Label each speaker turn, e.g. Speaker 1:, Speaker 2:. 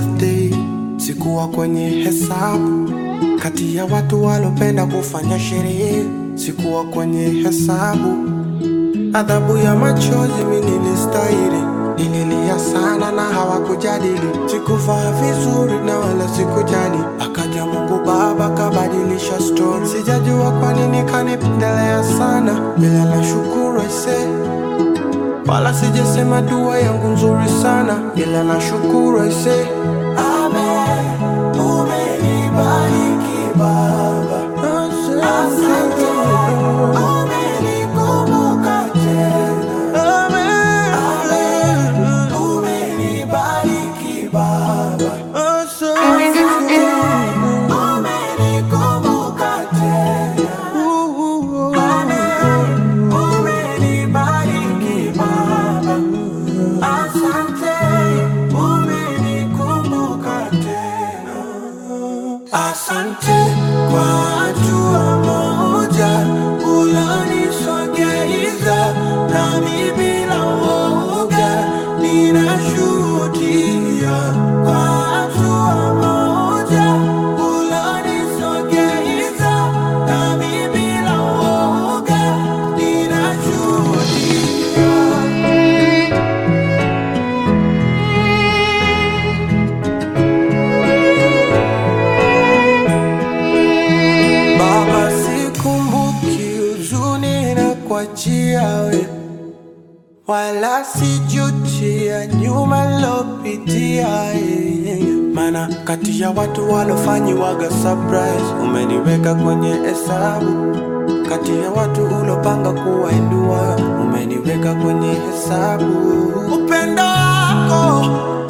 Speaker 1: birthday, sikuwa kwenye hesabu. Kati ya watu walopenda kufanya sherehe, sikuwa kwenye hesabu. Adhabu ya machozi mi nilistahili, nililia sana na hawakujadili. Sikuvaa vizuri na wala sikujali, akaja Mungu Baba kabadilisha story. Sijajua kwa nini kanipendelea sana, ila nashukuru aisee wala sijasema dua yangu nzuri sana, ila nashukuru aise. Amen, umenibariki Baba, asante, umenikumbuka tena. Amen, umenibariki Baba, asante, umenikumbuka tena. Amen, umenibariki Baba, asante, umenikumbuka tena. Asante kwa hatua moja ulonisogeza, nami bila woga ninashuhudia. Kwa hatua moja ulonisogeza, nami bila woga ninashuhudia. Baba, sikumbuki huzuni na kuachia we, wala sijutia nyuma lopitia yeah. Mana kati ya watu walofanyiwaga surprise, umeniweka kwenye hesabu. Kati ya watu ulopanga kuwainua, umeniweka kwenye hesabu. Upendo wako